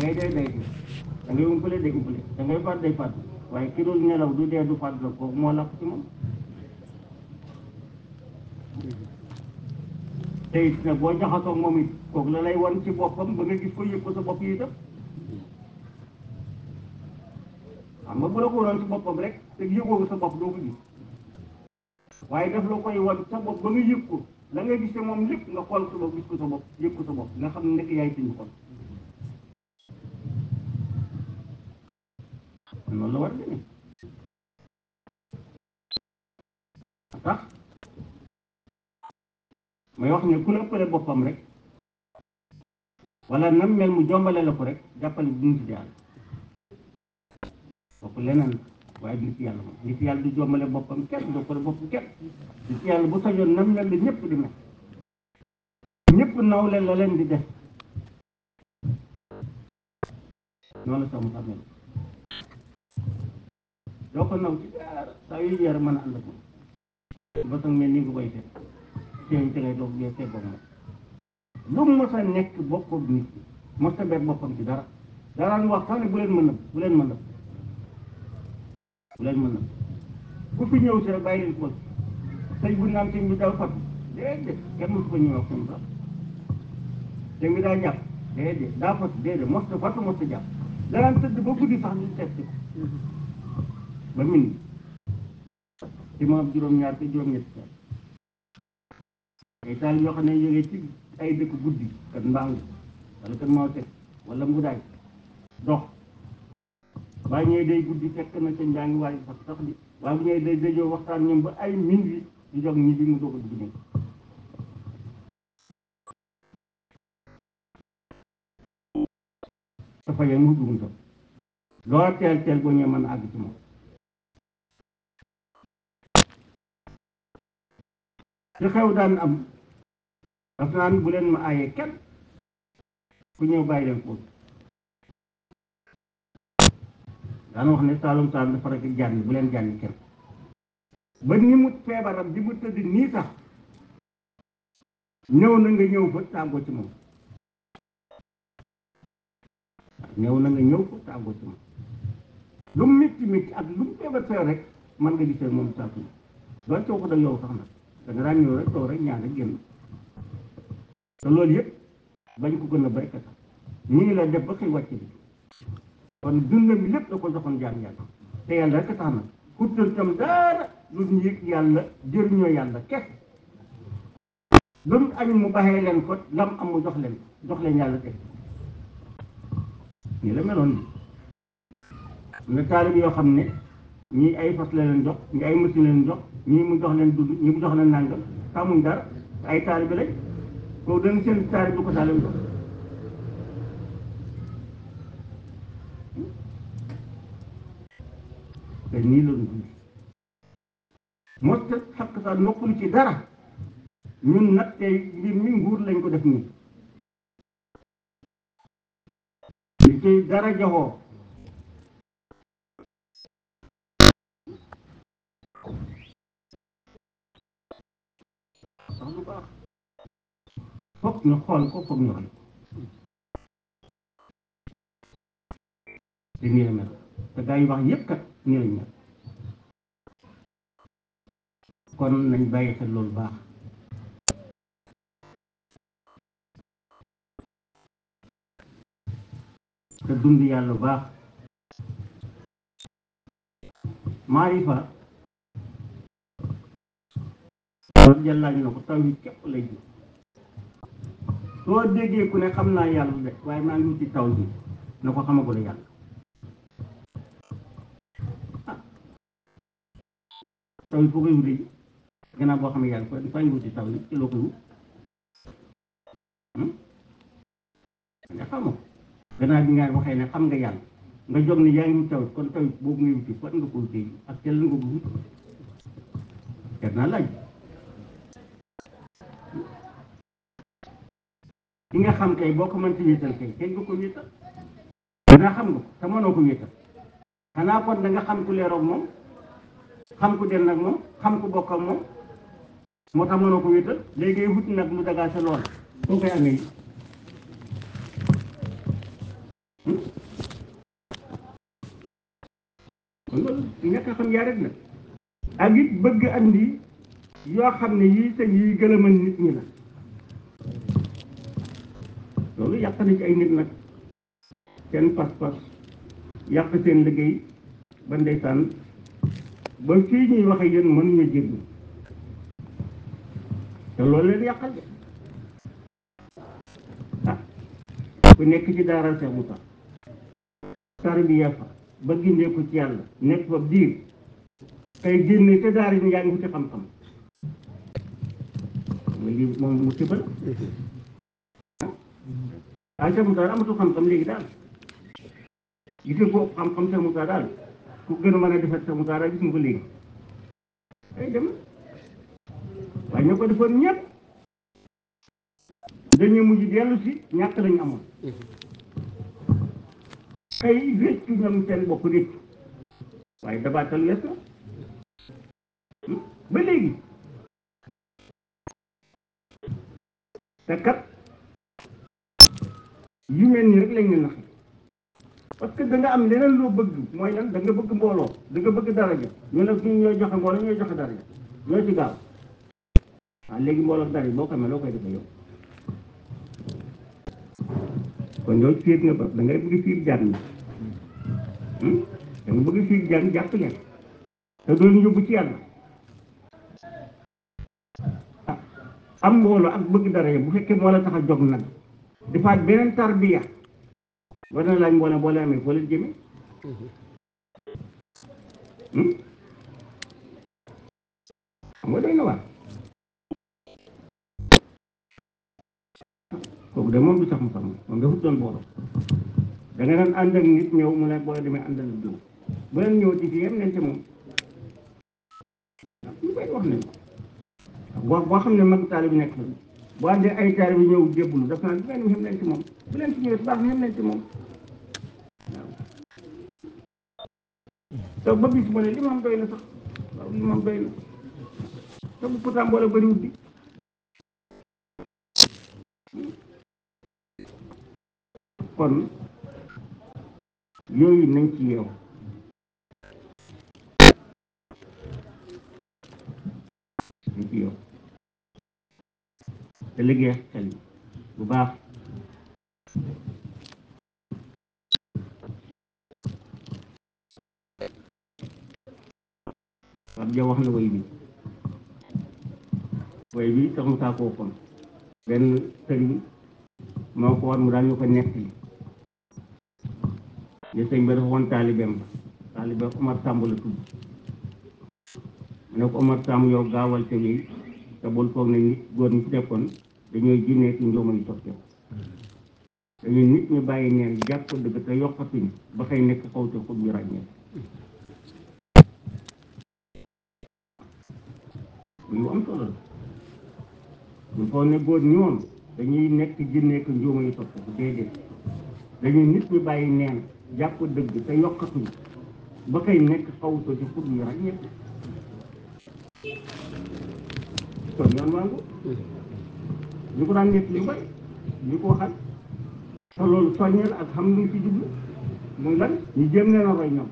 ngay dee day dee da ngay umpale day umpale da ngay faat day faat waaye ki dul nelaw du dee du faat la kooku moo làpp ci moom te it nag boo jaxasoo moom it kooku la lay wan ci boppam ba nga gis ko yëg ko sa bopp yi itam xam nga bu la ko waroon ci boppam rek te yëgoo ko sa bopp doo ko gis waaye daf la koy wan sa bopp ba nga yëg ko la nga gis te moom lépp nga xool sa bopp gis ko sa bopp yëg ko sa bopp nga xam ne nekk yaay suñu xol noonu la war a demee tax may wax ne ku la ëppale boppam rek wala nam mel mu jombale la ko rek jàppale bu nit yàlla kooku leneen waaye nit yàlla moom nit yàlla du jombale boppam kenn du ko bopp kenn nit yàlla bu sañoon nam mel la ñëpp di mel ñëpp nawle la leen di def noonu la sax mu xamee doo ko naw ci dara saa yu yar mën a ànd ak moom ba sax mel ni nga koy fekk seen ci ngay doog bee fee bopp moom lu mu mës a nekk boppam nit ki mës a bet boppam ci dara daraan wax sax ne bu leen mën nëb bu leen mën nëb bu leen mën nëb ku fi ñëw si rek bàyyi leen ko sëñ bu naan sëñ bi daw fatu déedéet kenn mësu ko ñëw ak sëñ sax sëñ bi daa jàpp déedéet daa fatu déedéet mos a fatu mos a jàpp daraan tëdd ba guddi sax ñu seet ko ba min ci moom juróom-ñaar te juróom-ñetti sax ay taal yoo xam ne jógee ci ay dëkk guddi kat mbàng wala kat moo teg wala mbudaay dox waaye ñëwee day guddi fekk na ca njaa ngi waaye sax sax di waaye bu ñëwee day dajoo waxtaan ñoom ba ay min wi di jog ñi bi mu doog a dugg nekk dafa yem mu dugg tam loo teel teel boo ñëwee mën a àgg ci moom ci xew daan am daf naan bu leen ma aaye kenn ku ñëw bàyyi leen foofu daan wax ne saalum saalum dafa rek jànni bu leen jànni kenn ba ni mu feebaram di mu tëdd nii sax ñëw na nga ñëw fa tàggoo ci moom ñëw na nga ñëw fa tàggoo ci moom lu mu métti métti ak lu mu feebar feebar rek mën nga gisee moom saa su doon coow ko da yow sax nag da nga daan ñëw rek toog rek ñaan rek génn te loolu yëpp bañ ko gën a béy sax nii la def ba koy wàcc bi kon dundam bi lépp da ko joxoon jaam yàlla te yàlla rek tax na xuttal tam dara lu ñu yëg yàlla jëriñoo yàlla kes lu mu añ mu baxee leen ko lam am mu jox leen jox leen yàlla teg nii la meloon bi nga taalib yoo xam ne ñii ay fas la leen jox ñii ay machine leen jox ñii mu jox leen dund ñii mu jox leen nàngam xamuñ dara ay taalibe lañ kooku dañ seen taalib bu ko taalib jox te nii la dund mos ta xakk sa noppalu ci dara ñun nag tey mbir mi nguur lañ ko def nii li ci dara joxoo sax lu baax foog ñu xool ko foog ñu roy te nii la mel te gaa yu wax yëpp kat nii lañ mel kon nañ bàyyi xel loolu baax te dund yàlla baax maarifa loolu jàllaaj na ko taw yi képp lay ji soo déggee ku ne xam naa yàlla de waaye maa ngi wuti taw bi na ko xamagul yàlla ah taw yi foo koy wuti ji gannaaw boo xam ne yàlla ko dafay wuti taw yi ci loo koy wut nga xamoo gannaaw bi nga waxee ne xam nga yàlla nga jóg ne yaa ngi wut taw kon taw boobu ngay wuti fan nga ko wutee ak tel nga ko wut jar naa laaj ki nga xam kay boo ko mënti wéetal kay kay nga ko wéetal danaa xam nga ko te mënoo ko wéetal xanaa kon da nga xam ku leeroog moom xam ku den nag moom xam ku bokk ak moom moo tax mënoo ko wéetal léegi wut nag lu dagaa sa lool foo koy amee loolu ñàkk a xam yaa rek la ak it bëgg andi yoo xam ne yii sëñ yi gëlëmal nit ñi la loolu yàq na ci ay nit nag seen pas-pas yàq seen liggéey ba ndeysaan ba fii ñuy waxe yéen mënuñu jéggi te loolu leen yàqal de ah ku nekk ci daara Cheikh Moussa tarbiya fa ba gindee ko ci yàlla nekk fa diir tey génne te daara yi yaa ngi wuti xam-xam nga lii moom mu tibal ah Cheikh Moussa amatul xam-xam léegi daal gis nga ko xam-xam Cheikh Moussa daal ku gën a mën a defar Cheikh Moussa daal gis nga ko léegi ay dem waaye ñoo ko defoon ñëpp dañu mujj dellu si ñàkk lañu amoon xëy réccu ñoom seen bopp réccu waaye dabaatal wees na ba léegi te kat yu mel nii rek lañ ne naxe parce que da nga am leneen loo bëgg mooy lan da nga bëgg mbooloo da nga bëgg daraja ñu ne ñu ñooy joxe mbooloo ñooy joxe daraja ñoo ci gaaw waaw léegi mbooloo daraja boo ko amee loo koy defee yow kon yow fiir nga ba da ngay bëgg fiir jaan ñi da nga bëgg fiir jaan jàpp leen te doo leen yóbbu ci yàlla ah am mbooloo ak bëgg daraja bu fekkee moo la tax a jóg nag defaat beneen tarbiya war na laaj mbooloo boo leen amee foo leen jëmee xam nga doy na waar kooku de moom du sax mu sax moom dafa doon booloo da nga daan ànd ak nit ñëw mu ne boo demee àndal ak diw bu leen ñëw ci fii yem leen ci moom ñu koy wax nañ ko wax boo xam ne mag taali bi nekk la boo àndee ay taali bi ñëw jébbulu daf naan bu ngeen xem leen ci moom bu leen ci ñëwee baax na xem leen ci moom waaw te ba bis mu ne li moom doy na sax waaw li moom doy na te bu pourtant mbooloo bëriwut bi kon yooyu nañ ci yeew nañ ci yeew te liggéey xel yi bu baax Pape Dia wax na way bi way bi sax mu saa koo kon benn sëriñ moo ko war mu daal ñu ko nekk li li sëñ bi dafa woon taalibeem ba taalibeem Omar Samb la tudd mu ne ko Omar Samb yow gaawal te wéy te bul foog ne nit góor ñi fi nekkoon dañooy jinnee ci njooma yu toog yow dañuy nit ñu bàyyi neen jàpp dëgg te yokkatuñ ba xëy nekk xaw te xut ñu ràññee lu am solo la ñu foog ne góor ñi woon dañuy nekk jinnee ko njooma yu toog ko déedéet dañuy nit ñu bàyyi neen jàpp dëgg te yokkatuñ ba xëy nekk xaw te ci xut ñu ràññee kon yoon maa ngi ñu ko daan nekk li bay ñu ko waxal te loolu soññeel ak xam lu ci jublu muy lan ñu jéem leen a roy ñoom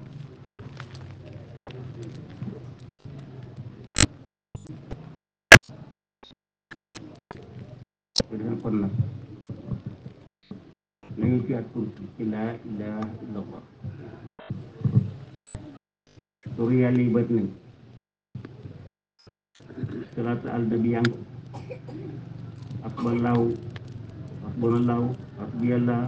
ko defee kon nag nañu ci at tur ci laa ilaha illa allah tur yàlla yi bët nañ salaatu alda bi yang akballahu hasbunallahu hasbiyallah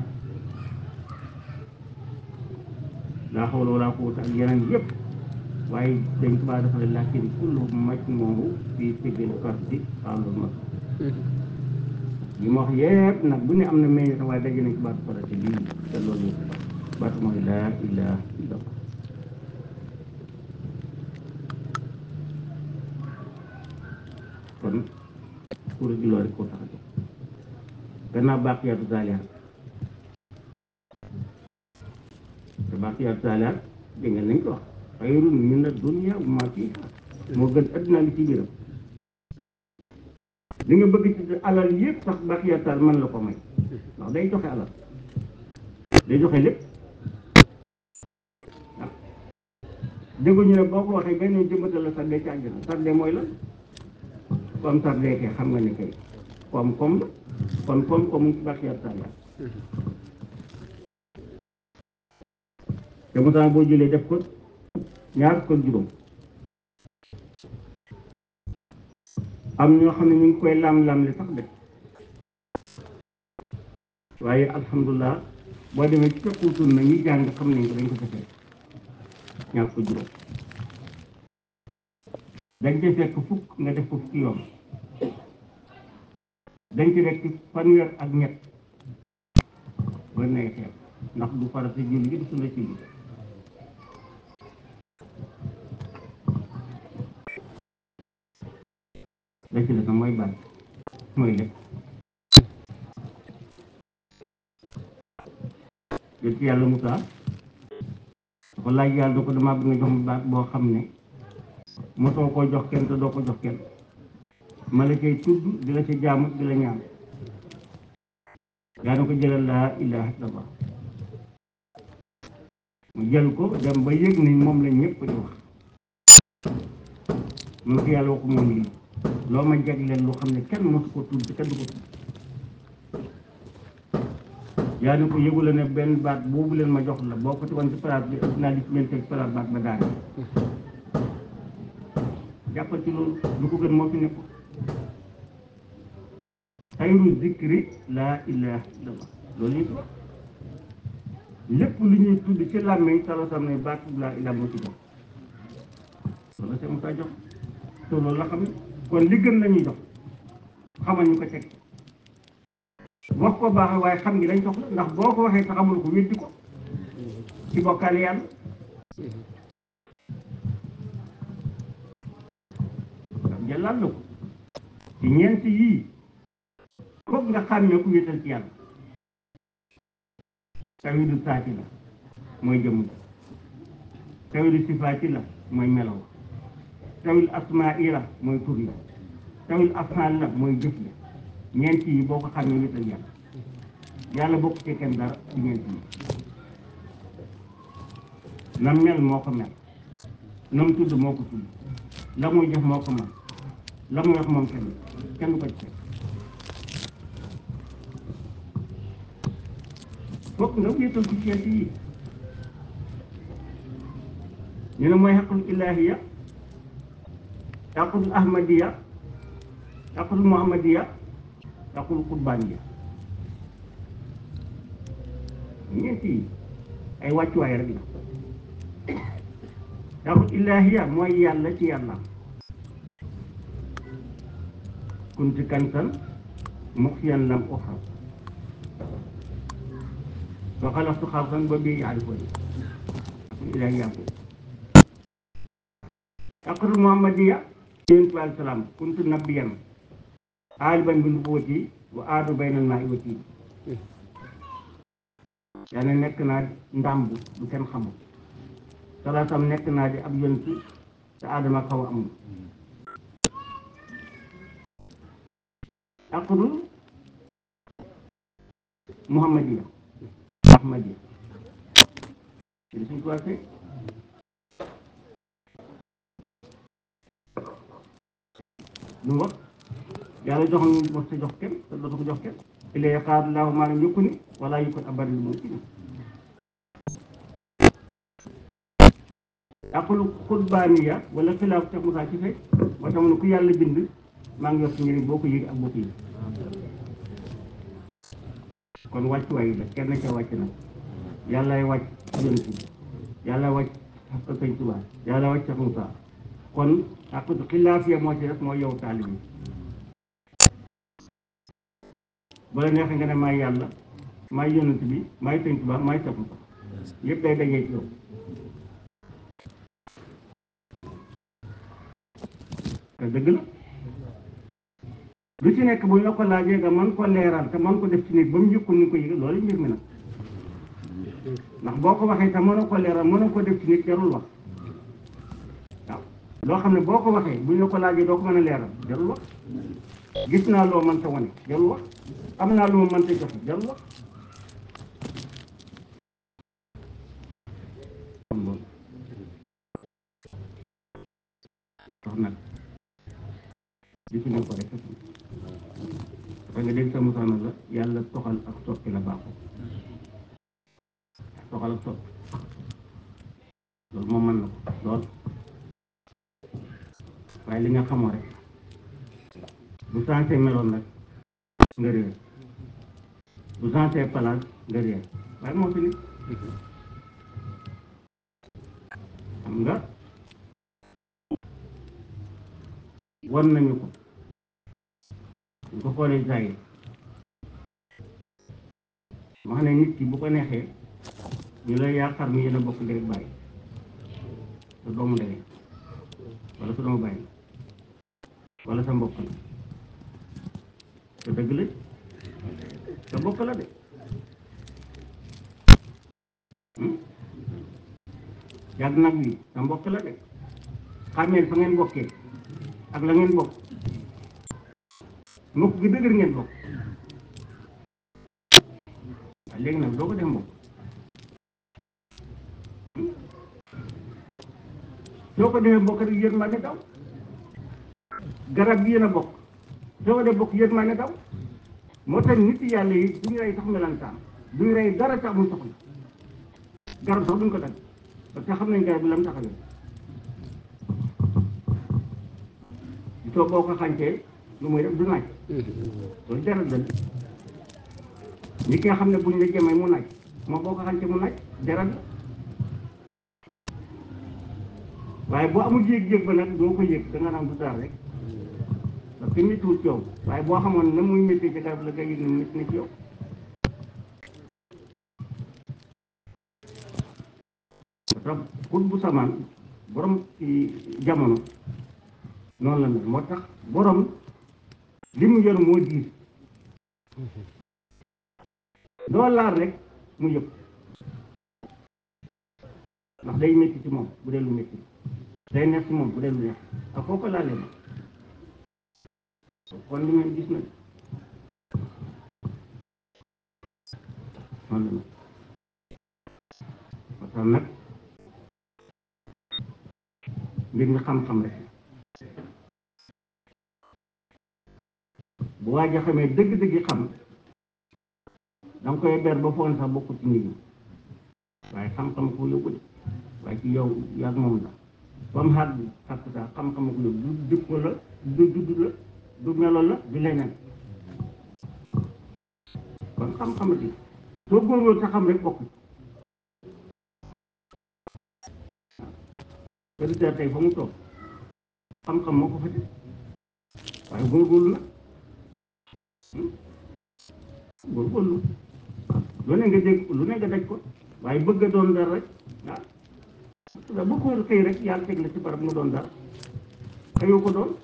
laa hawla wala quwwata ak yeneen yëpp waaye dañ ko baa dafa ne lakin kullu majmuuhu fii sibil fardi xaalul mas li ma wax yëpp nag bu ne am na meññ waaye daje nañ ci baatu farate bii te loolu baatu mooy laa ilaha illa allah kon kuréel gi loolu rek koo tax a jóg gannaaw baaqiyaatu saalihaat te baaqiyaatu saalihaat dégg nga nañ ko wax xayrun mina dunya wa maa fiihaa moo gën adduna li ci biiram li nga bëgg ci alal yëpp sax baaqiyaatu saalihaat mën la ko may ndax day joxe alal day joxe lépp déggu ñu ne boo ko waxee benn jëmbatal la sardee ci àjjana sardee mooy la comme sardee kay xam nga ne kay koom koom la kon koom koom mu ngi ci barke yàlla sàlla te mu boo jëlee def ko ñaar ko juróom am ñoo xam ne ñu ngi koy lam-lam li sax de waaye alhamdulilah boo demee ci fekkutul na ñi jàng xam nañ ko dañ ko defee ñaar ko juróom dañ ci fekk fukk nga def ko fukki yoon dañ ci fekk fanweer ak ñett ba neexee ndax du farata julli gi du sunna ci julli la ci des mooy bàyyi mooy lépp yéen ci yàlla Moussa dafa laaj yàlla da ko damaa bëgg nga jox ma baat boo xam ne mosoo koo jox kenn te doo ko jox kenn ma la cay tudd di la ca jaamu di la ñaan yaa na ko jëlal laa ilaha illallah mu jël ko dem ba yëg ni moom la ñëpp di wax mun ko yàlla waxu moom lii loo ma jagleel lu xam ne kenn mosu ko tudd te kenn du ko tudd yaa ni ko yëgu la ne benn baat boobu leen ma jox la boo ko tegoon ci palaat bi ëpp naa di leen teg palaat baat ba daane jàppal ci loolu lu ko gën moo fi nekk xayru zikri laa ilaha illallah loolu yëpp wax lépp lu ñuy tudd ci làmmiñ sala sam ne baat laa ilaha moo ci jox loolu la seen jox te loolu la xam ne kon li gën lañuy jox xamal ñu ko teg wax ko baax waaye xam ngi dañ soxla ndax boo ko waxee te xamul ko weddi ko ci bokkaale yàlla ndax jëlaat la ko ci ñeent yii foog nga xàmmee ku wéetal ci yàlla tawidu saati la mooy jëmm ji tawidu sifaati la mooy melaw tawil asmaa i la mooy tur la tawil afaan la mooy jëf la ñeent yi boo ko xamee wéetal yàlla yàlla bokk ci kenn dara ci ñeent yi nam mel moo ko mel nam tudd moo ko tudd la muy jëf moo ko man la muy wax moom kenn kenn du ko ci fekk fokk nga wéetal ci ñeent yi ñu ne mooy xaqul ilaahiya xaqul ahmadiya xaqul muhammadiya xaqul qurbaaniya ñeent yi ay wàccuwaay rek la xaqul ilaahiya mooy yàlla ci yàlla kunti kantan muxsiyan lam uxram wa xalaqtu xalqan ba bii yaarifuni ilaahiya ko xaqul muhammadiya yonent bi alayhi salaam kuntu nabiyan aaliban bi nubuwwati wa aadu baynal maa'i wa tiin yaa ne nekk naa ndàmb du kenn xamul salaasam nekk naa di ab yonent te aadama xaw a amul aqdul muhammadiya ahmadiya ci suñ ko waxee lu mu wax yàlla jox ñu mos sa jox kenn te dootu ko jox kenn ilay xaar laahu maanaam yokku ni wala yokkut abari lu mu ci aqul xutbaaniya wala xilaaf Cheikh Moussa ci fekk moo tax mu ne ku yàlla bind maa ngi yor si njëriñ boo ko yëg ak boo ko yëg kon wàccuwaay la kenn ca wàcc na yàllaay wàcc yonent bi yàlla wàcc ak sëñ Tuubaa yàlla wàcc Cheikh Moussa kon ak xilaaf ya moo ci def mooy yow taalib yi bu la neexee nga ne maay yàlla maay yonent bi maay sëñ Tuubaa maay Cheikh Moussa yëpp day dajee ci yow te dëgg la lu ci nekk bu ñu la ko laajee nga man ko leeral te man ko def ci nit ba mu yëkkul ni ko yëg loolu mbir mi nag ndax boo ko waxee te mënoo ko leeral mënoo ko def ci nit jarul wax waaw loo xam ne boo ko waxee bu ñu la ko laajee doo ko mën a leeral jarul wax gis naa loo mënta wane jarul wax am naa lu ma mënta joxe jarul wax gisuñu ko rek da nga dégg sa musaana la yàlla toxal ak soppi la baaxul toxal ak soppi loolu moom mën na ko lool waaye li nga xamoo rek bu sensé meloon nag nga réer bu sensé place nga réer waaye moo fi nit xam nga wan nañu ko ñu ko xoolee saa yi wax ne nit ki bu ko neexee ñu lay yaakaar mu yéen a bokk ndey bàyyi sa doomu ndey wala sa doomu bàyyi wala sa mbokk la te dëgg la sa mbokk la de yàgg nag wi sa mbokk la de xàmmeel fa ngeen bokkee ak la ngeen bokk mbokk gi dëgër ngeen bokk waaye léegi nag doo ko def mbokk soo ko defee mbokk rek yërmande daw garab gi yéen a bokk soo ko def bokk yërmande daw moo tax nit yàlla yi duñu rey sax melantaan duñu rey dara tax mu soxla garab sax duñ ko dagg parce que xam nañ garab bi la mu taxawee soo boo ko xàncee lu muy def du naaj loolu dara dëgg ñi ki nga xam ne buñ la jëmee mu naaj moom boo ko xàncee mu naaj dara la waaye boo amul yéeg-yéeg ba nag doo ko yëg da nga naan du dara rek parce que méttiwul ci yow waaye boo xamoon na muy métti ci garab la nga yëg ne métti na ci yow parce que xut bu samaan borom ci jamono noonu la mel moo tax borom li mu yor moo diis doo laal rek mu yëpp ndax day métti ci moom bu dee lu métti day neex ci moom bu dee lu neex ak foo ko laalee ma kon li ngeen gis nag noonu la mel moo tax nag mbir mi xam-xam rek bu waaj a xamee dëgg-dëgg xam danga koy ber ba foon sax bokku ci nit ñi waaye xam-xam ko yóbbu de waaye ci yow yàgg moom la ba mu xaar bi xàq sax xam-xam ko yóbbu du jikko la du dudd la du melo la du leneen kon xam-xam di soo góorgóorlu sa xam rek bokk auditeur tey fa mu toog xam-xam moo ko fa def waaye góorgóorlu na góorgóorlu lu ne nga dégg lu ne nga daj ko waaye bëgg a doon dara rek ah bu ko xëy rek yàlla teg la ci barab nga doon dara xëyoo ko doon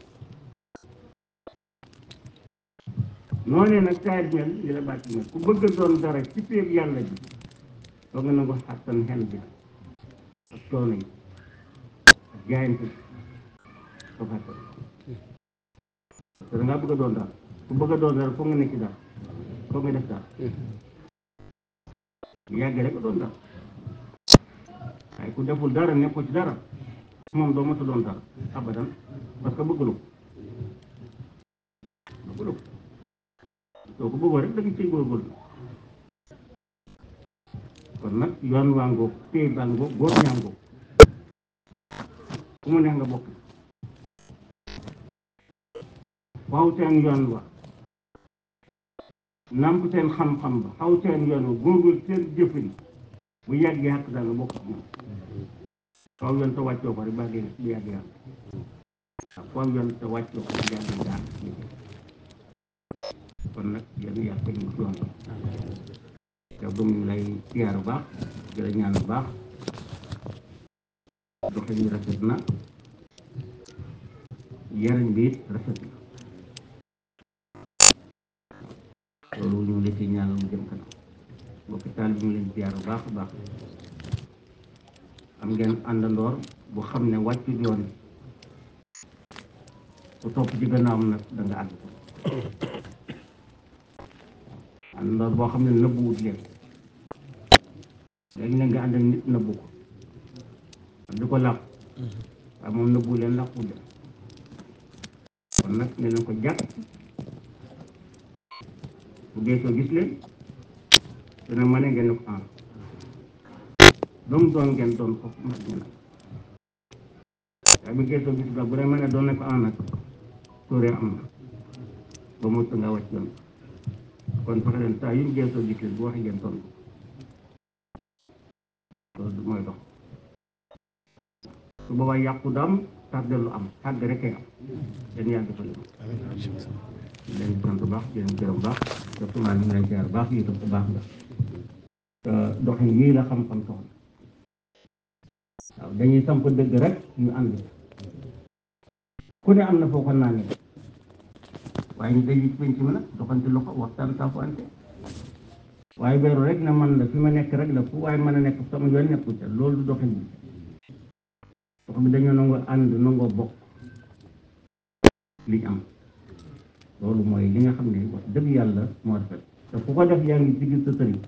noonee nag saa mel li la bàcc mel ku bëgg a doon dara ci péeb yàlla bi doo nga nangu xattan xel bi ak coono yi ak jaayante ko xattan parce que da ngaa bëgg a doon dara ku bëgg a doon dara foog nga nekk ci dara foog nga def dara yàgg rek a doon dara waaye ku deful dara nekkul ci dara moom doo mës a doon dara abadan parce que bëggulu bëggulu soo ko bëggoo rek da nga ciy góorgóorlu kon nag yoon waa ngoog téy baa ngoog góor ñaa ngoog ku mu neex nga bokk waaw seen yoon wa namp seen xam-xam ba xaw seen yoon wa góorgóorlu seen jëfin bu yàggee xàq daal nga bokk ak moom faaw yoon te wàccoo ko rek ba dee bu yàggee yàlla waaw faaw yoon te wàccoo ko rek yàggee daal kon nag yéen yàlla teg ñu ci yoon te bu ñu lay siyaar bu baax di la ñaan bu baax doxin bi rafet na yariñ bi it rafet na loolu ñu ngi la ci ñaanal mu jëm kanam mbokki taal bi ñu leen siyaar bu baax a baax am ngeen àndandoor bu xam ne wàccu yoon ku topp ci gannaawam nag da nga àgg ko àndandoor boo xam ne nëbbu wut leen léegi nag nga ànd ak nit nëbbu ko di ko làqu waaye moom nëbbu leen làqu leen kon kon nag ne leen ko jàpp bu geesoo gis leen dina mën ngeen ne ko en doom doon ngeen doon ko mat ñu nag waaye bu geesoo gis nga bu dee mën ne doon ne ko en nag tóoree am na ba mu nga wàcc yoon kon fexe leen saa yu ñu geesoo gis leen bu waxee ngeen tontu loolu mooy dox su boobaa yàqu daam tardé lu am tardé rek am dañ yàgg fa leen leen sant baax di leen gërëm baax te sumaa ñu ngi lay jaar baax yi tam bu baax nga te doxin yii la xam-xam soxla waaw dañuy samp dëgg rek ñu ànd ku ne am na foo ko naa ne waaye ñu dañuy penc mi nag doxante loxo waxtaan saafante waaye beeru rek na man la fi ma nekk rek la fu waaye mën a nekk sama yoon nekkul ca loolu du doxin bi dox bi dañoo nangoo ànd nangoo bokk liñ am loolu mooy li nga xam ne wax dëgg yàlla moo rafet te ku ko def yaa ngi sigil sa sëriñ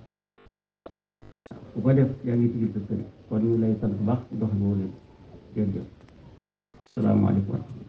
ku ko def yaa ngi sigil sa sëriñ kon ñu lay sant baax dox boobu leen jërëjëf salaamaaleykum